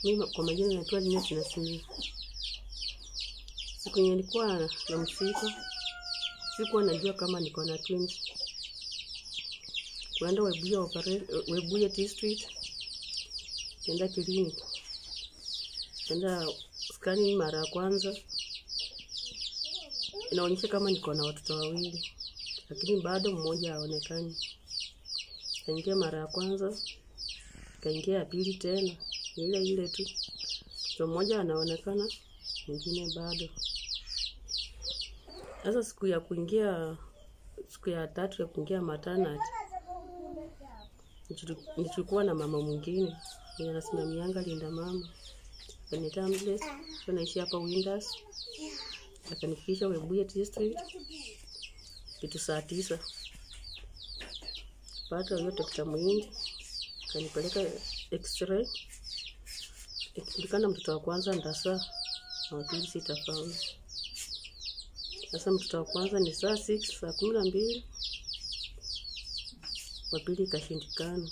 Mimi kwa majina naitwa Linet Nasimia. Siku yenye nilikuwa na msiko, sikuwa najua kama niko na twins. Kuenda Webuye opera- Webuye district, kenda kliniki, kenda skani mara ya kwanza, inaonyesha kama niko na watoto wawili, lakini bado mmoja haonekani. Kaingia mara ya kwanza, kaingia ya pili tena, ni ile ile tu, mtoto mmoja anaonekana, mwingine bado. Sasa siku ya kuingia, siku ya tatu ya kuingia maternity, nilichu- nilikuwa na mama mwingine mwenye anasimamianga linda mama kwenye ambulance, naishi hapa Winders, akanifikisha Webuye district kitu saa tisa pata huyo dokta Muhindi kanipeleka x-ray, ikijulikana mtoto wa kwanza ndasa na wa pili sitafaulu. Sasa mtoto wa kwanza ni saa 6 saa kumi na mbili, wa pili ikashindikana,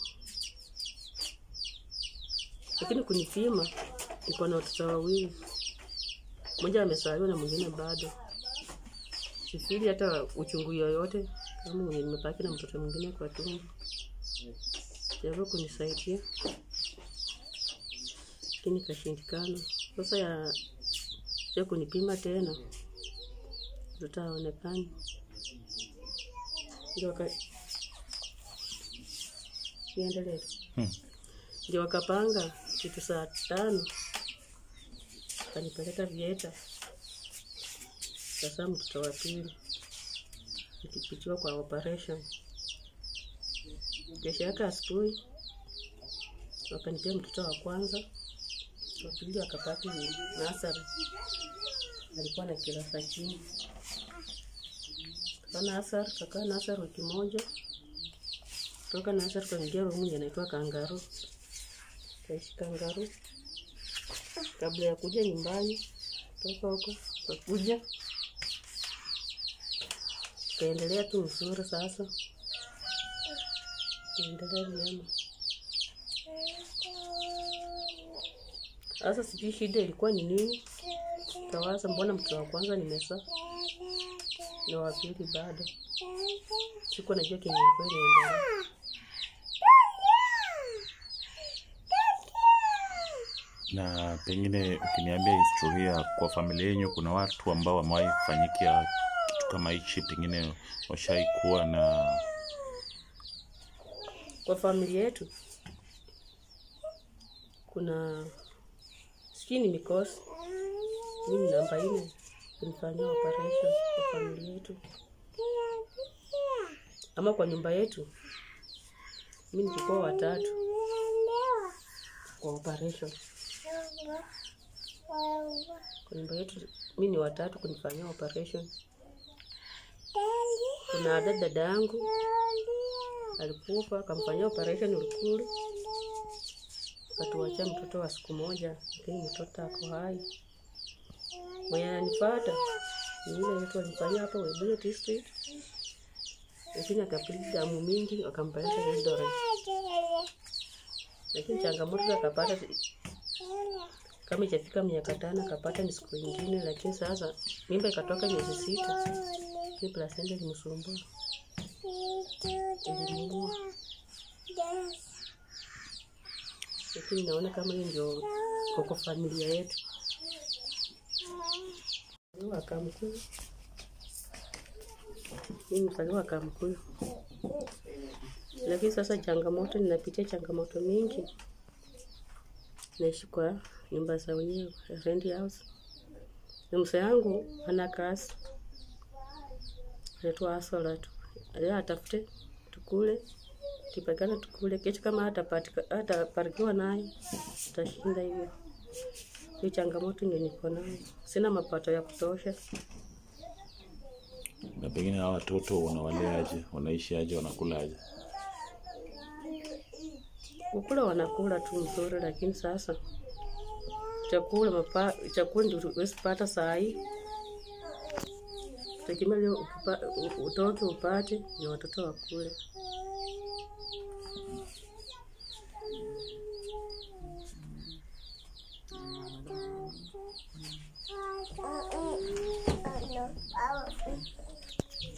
lakini kunipima niko na watoto wawili, mmoja amezaliwa na mwingine bado. Sifili hata uchungu yoyote kama mwenye nimebaki na mtoto mwingine kwa tumbo. Jaribu kunisaidia lakini ikashindikana. Sasa ya ya kunipima tena mtoto haonekani, ndio waka niendelee tu. Hmm. ndio wakapanga kitu saa tano kanipeleka Vieta. Sasa mtoto wa pili nikipitiwa kwa operation. Kesho yake asubuhi wakanipea mtoto wa kwanza, wa pili akapaki nasari, alikuwa na kirasa chini. Kakaa nasari, kakaa nasari wiki moja, toka nasari kaingia rumu inaitwa kangaru, kaishi kangaru kabla ya kuja nyumbani. Toka huko kakuja kaendelea tu mzuri. Sasa kaendelea vyema. Sasa sijui shida ilikuwa ni nini, kawaza mbona mtoto wa kwanza nimesa na wa pili bado, sikuwa najua kenye ilikuwa inaendelea. Na pengine ukiniambia historia kwa familia yenyu, kuna watu ambao wamewahi kufanyikia kitu kama hichi, pengine washai kuwa na Kwa familia yetu kuna sijui ni mikosi, mimi namba nne kunifanyia operation kwa familia yetu, ama kwa nyumba yetu mimi nilikuwa watatu kwa operation. Kwa nyumba yetu mimi ni watatu kunifanyia operation. Kuna dada dada yangu alikufa akamfanyia operation Ulukuru, akatuachia mtoto wa siku moja, lakini mtoto ako hai. Mwenye ananifuata ni yule yetu alifanyia hapo Webuye district, lakini akapili damu mingi, wakampeleka Eldoret, lakini changamoto akapata kama ichafika miaka tano akapata ni siku ingine, lakini sasa mimba ikatoka miezi sita, ni placenta ilimsumbua ilimuua, lakini naona kama hiyo ndio koko familia yetu. Mzaliwa wa Kamkuyu, mimi mzaliwa wa Kamkuyu, lakini sasa changamoto, ninapitia changamoto mingi. Naishi kwa nyumba za wenyewe, rent house, na mzee yangu ana kazi anaitwa Asola tu, leo atafute tukule, kipakana tukule. Kesho kama hatapatika hataparikiwa naye tutashinda hivyo. Hiyo changamoto ndio niko nayo, sina mapato ya kutosha. na pengine hawa watoto wanawaleaje, wanaishi wanakulaje? Kukula wanakula tu mzuri, lakini sasa chakula mapa, chakula ndio huwezi pata saa hii. Tegemea leo ukipa- u- utoke upate ndio watoto wakule.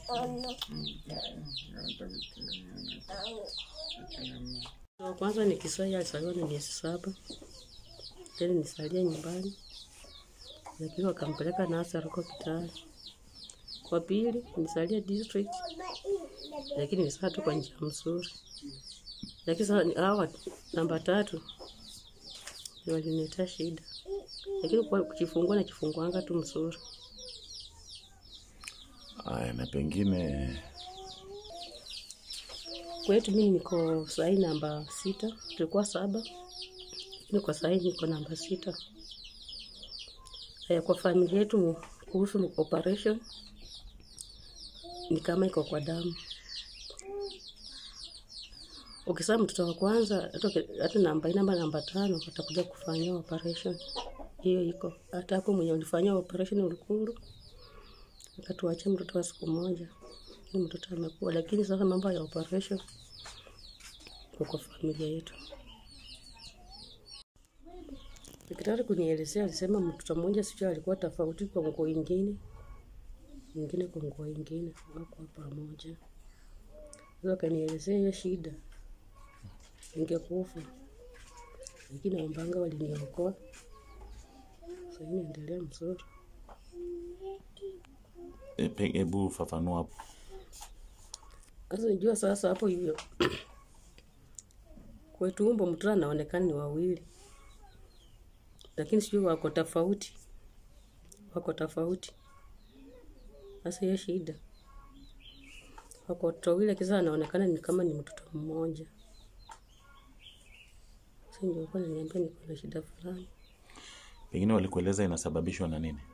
Wa kwanza ni Kiswahili alizaliwa na miezi saba, tena nisalia nyumbani, lakini wakampeleka nursery huko Kitale. Kwa pili nisalia district, lakini nisaa tu kwa njia mzuri, lakini sasa hawa namba tatu ndio waliniletea shida, lakini kwa kujifungua na kifunguanga tu mzuri. Aya, na pengine Kwetu mimi niko sahii namba sita, tulikuwa saba, lakini kwa sahii niko namba sita. Haya, kwa familia yetu kuhusu operation ni kama iko kwa damu. Ukizaa mtoto wa kwanza hata uki- hata namba nne ama namba tano watakuja kufanyia operation, hiyo iko hata hapo. Mwenye ulifanyia operation Ulukuru akatuachia mtoto wa siku moja, ni mtoto amekuwa, lakini sasa mambo ya operation iko kwa familia yetu. Daktari kunielezea alisema mtoto mmoja sijui alikuwa tofauti kwa nguo ingine, ingine kwa nguo ingine, wako pamoja. Sasa akanielezea hiyo shida, ingekufa lakini wambanga waliniokoa. Sasa hivi naendelea mzuri. e, pe- hebu fafanua hapo. Sasa nijua sasa hapo hivyo kwetu umbo mtoto anaonekana ni wawili, lakini sijui wako tofauti, wako tofauti. Sasa hiyo shida, wako watoto wawili, lakini sasa anaonekana ni kama ni mtoto mmoja. Sasa ndio alikuwa ananiambia niko na shida fulani. Pengine walikueleza inasababishwa na nini?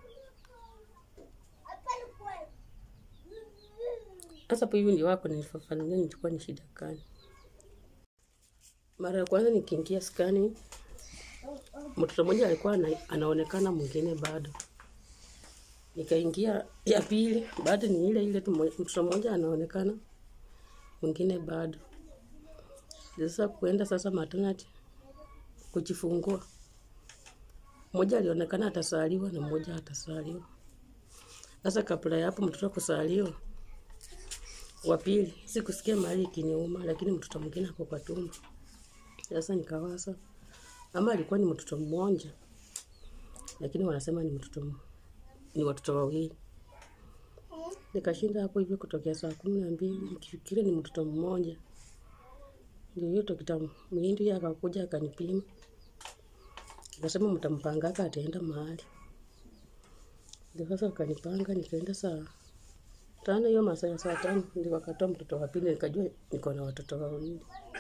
Sasa hapo hivi ndio wako nilifafanulia nilikuwa ni shida gani. Mara ya kwanza nikiingia skani, mtoto mmoja alikuwa ana, anaonekana, mwingine bado. Nikaingia ya pili, bado ni ile ile tu, mmo- mtoto mmoja anaonekana, mwingine bado. Sasa kuenda sasa maternity kujifungua, mmoja alionekana atasaliwa na mmoja atasaliwa. Sasa kabla ya hapo mtoto kusaliwa wa pili sikusikia mahali ikiniuma, lakini mtoto mwingine ako kwa tumbo. Sasa nikawaza ama alikuwa ni mtoto mmoja, lakini wanasema ni mtoto m- ni watoto wawili. Nikashinda hapo hivyo kutokea saa kumi na mbili nikifikiria ni mtoto mmoja. Ndio hiyo dokta Mhindi akakuja akanipima, akasema mtampangaka ataenda mahali. Ndio sasa wakanipanga, nikaenda saa tano hiyo masaa ya saa tano ndio wakatoa mtoto wa pili, nikajua niko na watoto wawili.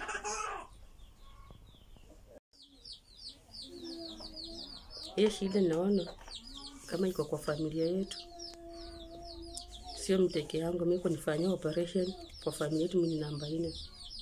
Hiyo shida naona kama iko kwa familia yetu, sio mteke yangu. Mimi kunifanyia operation kwa familia yetu, mimi ni namba nne.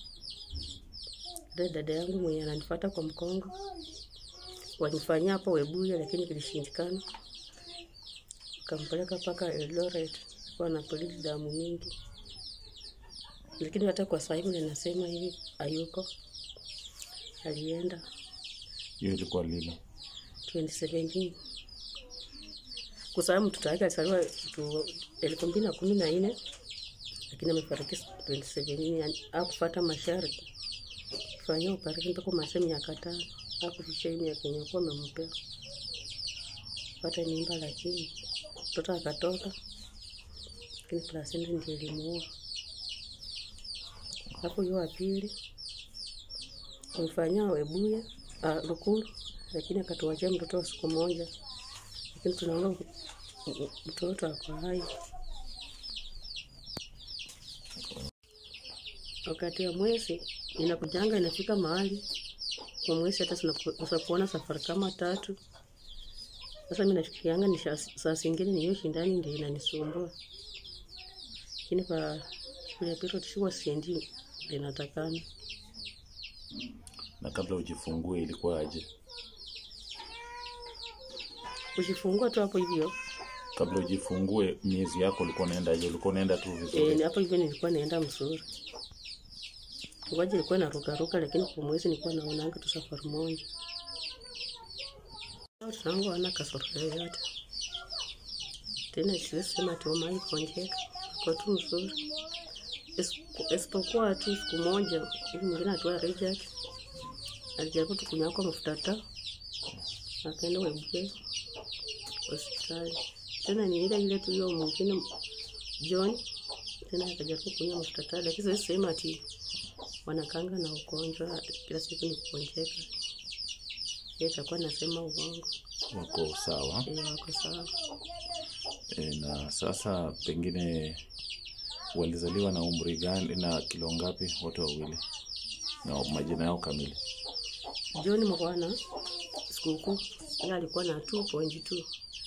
Dada dada yangu mwenye ananifuata kwa mkongo wanifanyia hapo Webuye, lakini kilishindikana, kampeleka mpaka Eldoret kwa na polisi damu mingi, lakini hata kwa sasa hivi ninasema hivi hayuko, alienda Hiyo ilikuwa lini? 2017 kwa sababu mtoto wake alizaliwa tu elfu mbili na kumi na nne lakini amefariki 2017 yani hakufuata masharti kufanyia operation mpaka umalize miaka tano hakufikisha hii miaka yenye kuwa amempea pata mimba, lakini mtoto akatoka, lakini placenta ndio ilimuua. Hapo hiyo wa pili kumfanyia Webuye ah, Lukuru, lakini akatuachia mtoto wa siku moja, lakini tunaona m- m- mtoto ako hai. Wakati ya mwezi inakujanga inafika mahali kwa mwezi hata tunaweza kuona safari kama tatu. Sasa mimi nafikirianga ni sha- saa zingine ni hiyo shindani ndio inanisumbua, lakini kwa shule ya period shuwa siendi linatakana Na kabla ujifungue ilikuwa aje? kujifungua tu hapo hivyo. Kabla ujifungue miezi yako ulikuwa unaenda aje? Ulikuwa unaenda tu vizuri? E, hapo hivyo nilikuwa naenda mzuri, ngoja ilikuwa narukaruka, lakini kwa mwezi nilikuwa naonanga tu safari moja. Watoto wangu wana kasoro yoyote tena, siwezi sema ati wamai konjeka, kwa tu mzuri, Isipo- isipokuwa tu siku moja hivi mwingine atua Richard alijaribu tu kunyakwa mafuta taa, akaenda Webuye hospitali. Tena ni ile ile tu hiyo mwingine John tena akajaribu kunywa mafuta taa, lakini siwezi sema ati wanakanga na ugonjwa kila siku ni kugonjeka. Yeye atakuwa nasema uongo. wako sawa Eh, wako sawa. e, na sasa pengine walizaliwa na umri gani na kilo ngapi wote wawili na majina yao kamili John Mwana sikukuu yeye alikuwa na 2.2.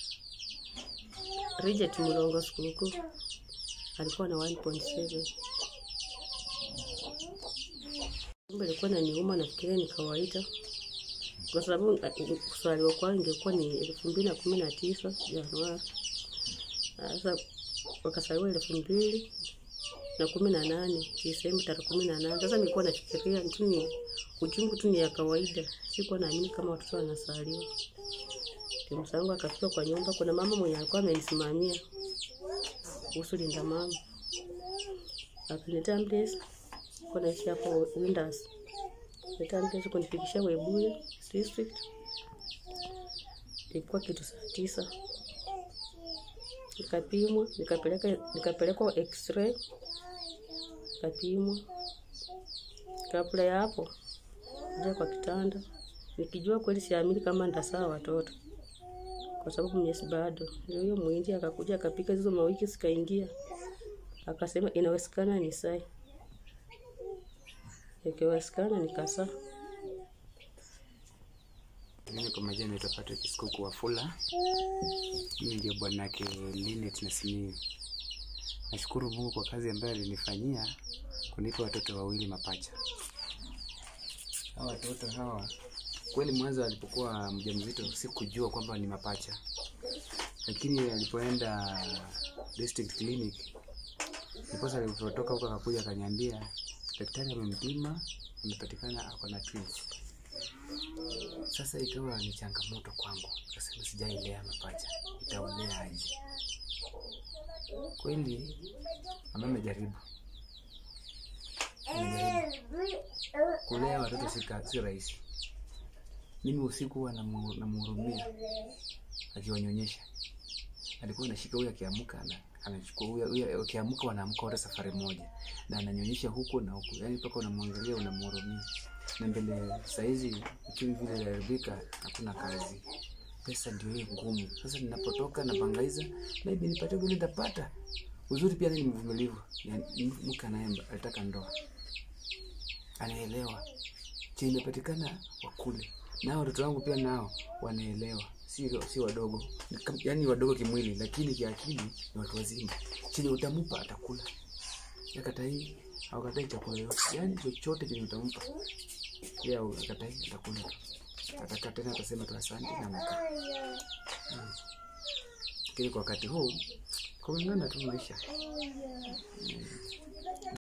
Richard Mulongo sikukuu alikuwa na 1.7. Kumbe ilikuwa na niuma, nafikiria ni kawaida kwa sababu uh, kusaliwa kwao ingekuwa ni elfu mbili na kumi na tisa Januari. Sasa wakasaliwa elfu mbili na kumi na nane Disemba tarehe kumi na nane. Sasa nilikuwa nafikiria tu ni uchungu tu ni ya kawaida, sikuwa naamini kama watoto wanasaliwa. Timu zangu akafika kwa nyumba, kuna mama mwenye alikuwa amenisimamia kuhusu linda mama, akaniletea ambulance, kwa naishi hapo Windows, leta ambulance kunifikishia Webuye district, ilikuwa kitu saa tisa nikapimwa, nikapeleka nikapelekwa x-ray, nikapimwa. Kabla ya hapo kuja kwa kitanda, nikijua kweli siamini kama nitasaa watoto kwa sababu miezi bado. Ndio hiyo mwindi akakuja akapika hizo mawiki zikaingia, akasema inawezekana ni sai, ikiwezekana nikasaa. Mimi kwa majina naitwa Patrick Sikuku Wafula. Mimi ndio bwanake Linet na Simiyu. Nashukuru Mungu kwa kazi ambayo alinifanyia kunipa watoto wawili mapacha. Hawa watoto hawa kweli, mwanzo alipokuwa mjamzito sikujua kwamba ni mapacha, lakini alipoenda district clinic, ndiposa alipotoka huko akakuja akaniambia daktari amempima, amepatikana ako na twins. Sasa ikawa ni changamoto kwangu, kasema sijailea mapacha, itaolea aje? Kweli mama amejaribu, amejaribu kulea watoto si ka- si rahisi. Mimi usiku huwa namu- namhurumia akiwanyonyesha, alikuwa anashika huyu, akiamka na anachukua huyu, huyu akiamka wanaamka wote safari moja, na ananyonyesha huku na huku, yani mpaka unamwangalia unamhurumia. Na mbele saizi uchumi vile inaharibika, hakuna kazi, pesa ndio hiyo ngumu. Sasa ninapotoka na bangaiza, maybe nipate vile nitapata. Uzuri pia ni mvumilivu, Yani, mke naye alitaka ndoa, anaelewa chenye imepatikana wakule, nao watoto wangu pia nao wanaelewa, si si wadogo, Ni kam- yaani wadogo kimwili, lakini kiakili ni watu wazima. Chenye utamupa atakula, akatai hawakatai chakula yote, yaani chochote chenye utampa yeye akatai atakula tu, atakaa tena atasema tu asante na mkaa. Mm. Lakini kwa wakati huu kung'ang'ana tu maisha. Mm.